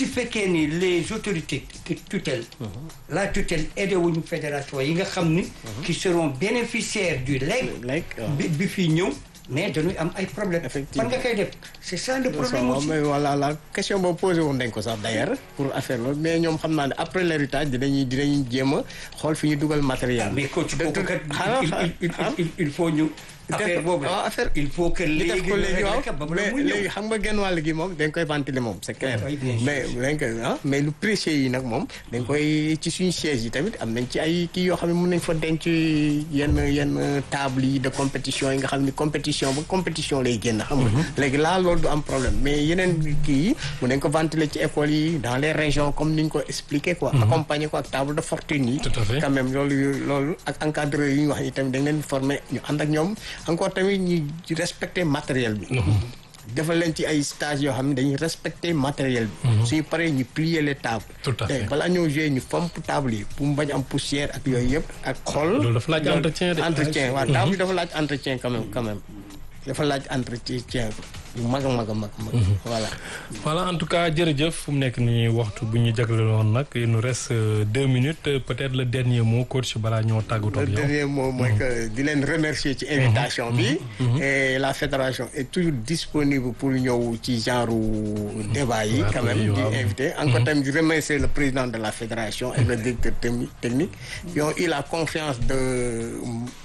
si fekkee ni les autorités de tutelle la tutelle aidé wuñu fédération yi nga xam ni qui seront bénéficiaires du legs Leg, waaw. bi bi fii ñëw mais dañuy am ay problème Effectivement. fan nga koy def c'est ça le problème waaw aussi mais voilà la question boobu posé woon nañ ko sax d'ailleurs pour affaire loolu mais ñoom xam naa ne après l'héritage dinañuy dinañuy jéem a xool fi ñu dugal matériel bi. mais coach De- kooku de- kat xaaral il- il- xaaral. il- il faut ñu affaire boobu waaw affaire il faut que li def léegi ko ñu léegi régler waaw ko ba bala mais muy ñëw. léegi xam nga genn wàll gi moom dañ koy ventiler moom c'est clair Oui, bien sûr. mais dañ koy ah mais lu précieux yi nag moom dañ koy ci suñu siège yi tamit am nañ ci ay kii yoo xam ne mën nañ fa denc yenn yenn table yi de compétition yi nga xam ni compétition ba compétition lay génn xam nga léegi laa loolu du am problème mais yeneen kii yi mën nañ ko ventiler ci école yi dans les régions comme ni ñu ko expliqué quoi accompagner ko ak table de fortune yi Tout à fait. quand même loolu loolu ak encadreur yi ñu wax ni tamit dañ leen former ñu ànd ak ñoom encore tamit ñu respecter matériel bi defal leen ci ay stage yoo xam ne dañuy respecter matériel bi suñu paree ñu plier les tables Tout à fait. te balaa ñoo jouer ñu fomp table yi pour mu bañ am poussière ak yooyu yëpp ak xool Loolu dafa laaj entretien de. entretien waaw table yi dafa laaj entretien quand même quand même dafa laaj entretien bu mag a mag a mag a mag voilà voilà en tout cas jërëjëf fu mu nekk nii waxtu bu ñu jagleeloon nag il nous reste euh, deux minutes euh, peut-être le dernier mot coach balaa ñoo tàggatoo le ak yow. dernier mot mooy que di leen remercier ci invitation bi et la fédération est toujours disponible pour ñëw ci genre débat yi quand même oui, di waaw. invité encore tamit di remercier le président de la fédération et le directeur techni- technique qui ont eu la confiance de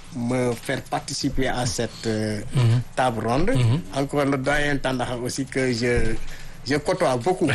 me faire participer à cette euh, table ronde encore le doyen Tandakha aussi que je je côtoie beaucoup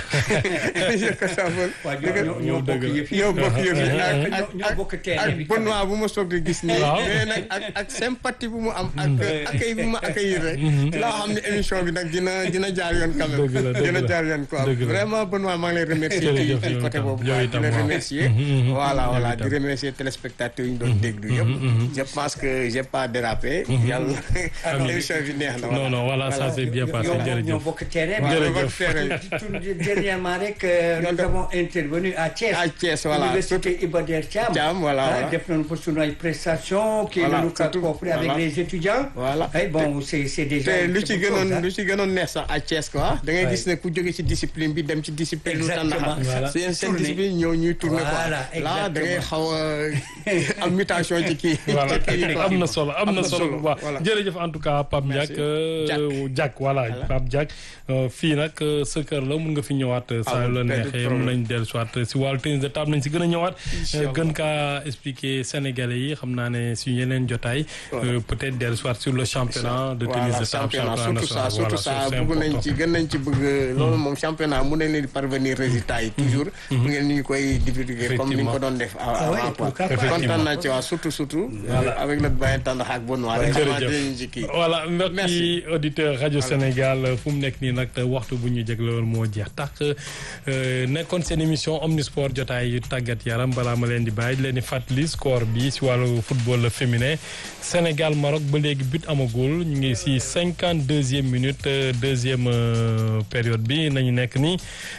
je côtoie waaw beaucoup ñoo ñoo bokk yëf yi ñoo bokk yëf yi ak ñoo ñoo bokk terrain bi ak Benoît bu ma soog di gis nii. Waaw. mais nag ak ak sympathie bu mu am. ak accueil bu ma accueillir rek. laa xam ne émission bi nag dina dina jaar yoon quand même. Dëgg la, dëgg dina la. jaar yoon quoi Dëgg la. vraiment Benoît maa ngi lay remercier. ci Jërëjëf, ci yow côté itam. boobu Yow quoi di itam, la waaw. remercier. Mhm, mhm. voilà Yow voilà itam. di remercier téléspectateurs yi ñu doon déglu yëpp. je pense que j'ai pas dérapé. yàlla émission bi neex na. non non voilà ça c'est bien passé ñoo ñoo jërëjëf. bokk terrain Waaw, Jërëjëf. bokk terrain. Tout dernièrement rek euh, nous avons intervenu à Thiès À Thiès, voilà. Université Iba Der Thiam Thiam, voilà, Ah, voilà. def nañu fa sunu ay prestations kii Voilà, nañu ko surtout, coffré avec voilà. les étudiants Voilà. ay bon c'est c'est déjà te une lu ci très bonne chose, gënoon hein. lu ci gënoon neex sax à Thiès quoi da ngay Ouais. gis ne ku jóge ci discipline bi dem ci discipline lu Exactement. tàndaxa Voilà. seen seen Tourner. discipline ñëw ñuy tourner quoi Voilà, là da ngay exactement. xaw a am mutation ci kii voilà ci kii quoi. am na solo am na solo bu baax voilà. jërëjëf en tout cas Pape Ndiak Merci. euh, Diack. Diack voilà Voilà. Pape Diack euh, fii nag euh, sa kër la mun nga fi ñëwaat euh, saa yu la Amul benn neexee problème. mun nañ dellu soit si wàllu tennis de table nañ si gën a ñëwaat Incha euh, Allah. gën kaa expliquer Sénégalais yi xam naa ne si yeneen jotaay euh, peut-être dellu soit sur le championnat de tennis voilà de table championnat surtout ça national. surtout Voilà, ça c'est bëgg nañ important. ci gën nañ ci bëgg loolu moom championnat mun nañ leen di parvenir résultats yi toujours bu ngeen ñu koy divulguer comme ni ñu ko doon def Ah ouais, avant quoi pourquoi pas. kontaan naa ci waa surtout surtout avec le doyen Tandakha ak Benoît rek xamante jërëjëf nañ ci kii voilà mbokki Merci. auditeur rajo Sénégal fu mu nekk nii nag te waxtu bu ñu jégloon moo jeex tax euh, nekkoon seen émission omnisport jotaay yu tàggat yaram balaa ma leen di bàyyi di leen di fàttali score bi si wàllu football féminin Sénégal Maroc ba léegi but amagul ñu ngi si cinquante deuxième minute euh, deuxième euh, période bi nañu nekk nii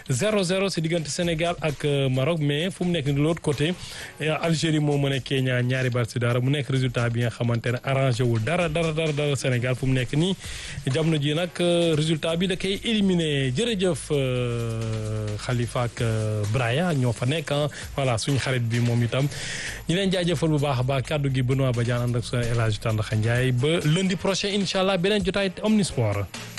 0-0 si diggante Sénégal ak euh, Maroc mais fu mu nekk nii de l'autre côté euh, Algérie moo mën a Kenya ñaari bal si dara mu nekk résultat bi nga xamante ne arrangé wul dara dara dara dara Sénégal fu mu nekk nii jamono ji nag euh, résultat bi da koy éliminé jërëjëf euh, Khalifa ak euh, Braya ñoo fa nekk ah voilà suñu xarit bi moom itam ñu leen jaajëfal bu baax a baax kàddu gi Benoît Badiane ànd ak sa El Hadj Tandakha Ndiaye ba lundi prochain incha allah beneen jotaay Omnisport